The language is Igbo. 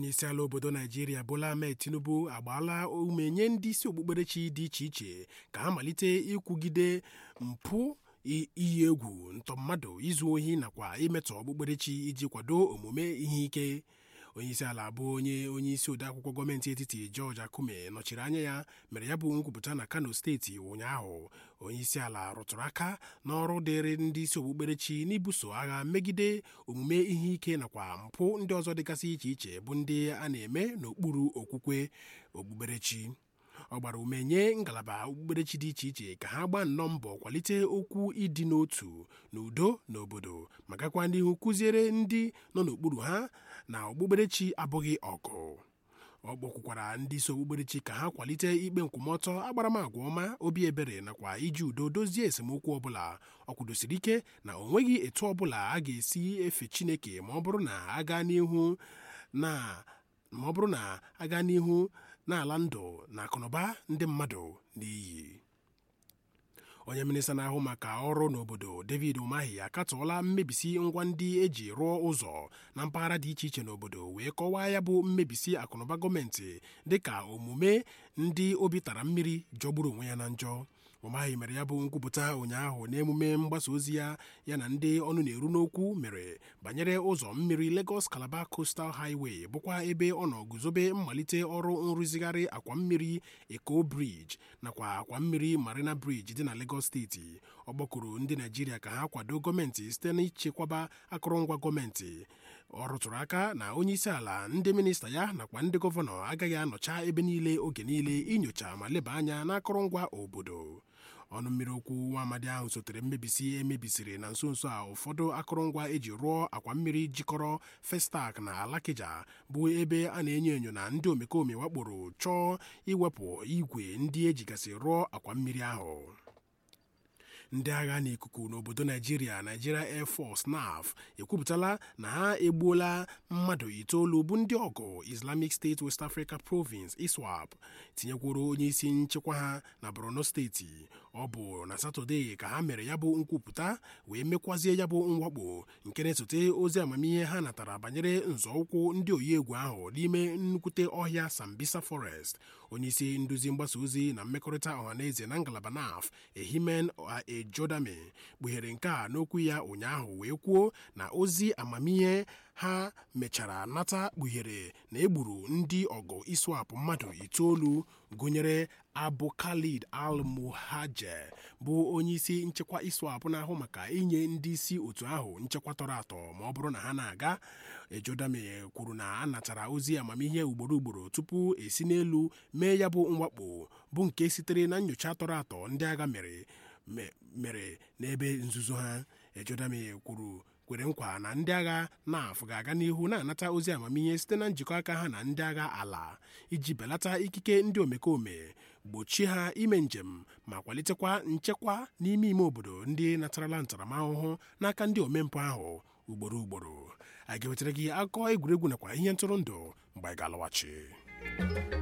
onye isi ala obodo naijiria bola ahmed tinubu agbaala ume nye ndị isi okpukperechi dị iche iche ka ha malite ịkwụgide mpụ iyi egwu ntọ mmadụ izu ohi nakwa imetọ okpukperechi iji kwado omume ihe ike onyeisi ala bụ onye onye isi odeakwụkwọ gọọmenti etiti George Akume nọchiri anya ya mere ya bụ nkwupụta na Kano steeti ụnyaahụ onyeisi ala rụtụrụ aka n'ọrụ dịrị ndị isi okpukperechi n'ibuso agha megide omume ihe ike nakwa mpụ ndị ọzọ dịgasị iche iche bụ ndị a na-eme n'okpuru okwukwe okpukperechi ọ gbara ume nye ngalaba okpukperechi dị iche iche ka ha gbaa nnọọ mbọ kwalite okwu ịdị n'otu na udo n'obodo ma gakwa n'ihu kụziere ndị nọ n'okpuru ha na okpukperechi abụghị ọgụ ọ kpọkwukwara ndị isi okpukperechi ka ha kwalite ikpe nkwụmọtọ agbaramagwa ọma obi ebere nakwa iji udo dozie esemokwu ọbụla ọ kwudosiri ike na o nweghị etu ọbụla a ga-esi efe Chineke ma ọ bụrụ na aga n'ihu na ma ọ bụrụ na aga n'ihu n'ala ndụ na akụnụba ndị mmadụ n'iyi onye minista na-ahụ maka ọrụ n'obodo David Umahi akatọọla mmebisi ngwa ndị eji rụọ ụzọ na mpaghara dị iche iche n'obodo wee kọwaa ya bụ mmebisi akụnụba gọọmenti dịka omume ndị obi tara mmiri jọgburu onwe ya na njọ Umahi mere ya bụ nkwupụta ụnyaahụ n'emume mgbasa ozi ya ya na ndị ọnụ na-eru n'okwu mere banyere ụzọ mmiri Lagos Calabar Coastal Highway bụkwa ebe ọ nọ guzobe mmalite ọrụ nrụzigharị akwa mmiri Eko Bridge nakwa akwa mmiri Marina Bridge dị na Lagos steeti ọ gbakọrọ ndị Naijiria ka ha kwado gọọmenti site n'ichekwaba akụrụngwa gọọmenti ọ rụtụrụ aka na onye isi ala ndị minista ya nakwa ndị gọvanọ agaghị anọcha ebe niile oge niile inyocha ma leba anya n'akụrụngwa obodo ọnụ mmiri okwu nwa amadi ahụ sotere mmebisi emebisiri na nso nso a ụfọdụ akụrụngwa eji rụọ akwa mmiri jikọrọ Festac na Alakija bụ ebe a na-enyo enyo na ndị omekome wakporo chọọ iwepụ igwe ndị ejigasị rụọ akwa mmiri ahụ ndị agha n'ikuku n'obodo naijiria Nigeria Air Force NAF ekwupụtala na ha egbuola mmadụ itoolu bụ ndị ọgụ Islamic State West Africa Province ISWAP tinyekwuru onye isi nchekwa ha na Borno steeti ọ bụ na Satọde ka ha mere ya bụ nkwupụta wee mekwazie ya bụ mwakpo nke na-esote ozi amamihe ha natara banyere nzọụkwụ ndị oyi egwu ahụ n'ime nnukwute ọhịa Sambisa Forest onye isi nduzi mgbasa ozi na mmekọrịta ọhaneze na ngalaba NAF Ehimen Ejodame kpughere nke a n'okwu ya ụnyaahụ wee kwuo na ozi amamihe ha mechara nata kpughere na egburu ndị ọgụ ISWAP mmadụ itoolu gụnyere Abu Khalid Al-Muhajer bụ onyeisi nchekwa ISWAP na-ahụ maka inye ndị isi otu ahụ nchekwa tọrọ atọ ma ọ bụrụ na ha na-aga Ejodame kwuru na a natara ozi amamihe ugboro ugboro tupu esi n'elu mee ya bụ mwakpo bụ nke sitere na nyocha tọrọ atọ ndị agha mere mere n'ebe nzuzo ha Ejodame kwuru kwere nkwa na ndị agha NAF ga-aga n'ihu na-anata ozi amamihe site na njikọ aka ha na ndị agha ala iji belata ikike ndị omekome gbochie ha ime njem ma kwalitekwa nchekwa n'ime ime obodo ndị natarala ntaramahụhụ n'aka ndị omempụ ahụ ugboro ugboro a ga-ewetara gị akụkọ egwuregwu nakwa ihe ntụrụndụ mgbe anyị ga-alọghachi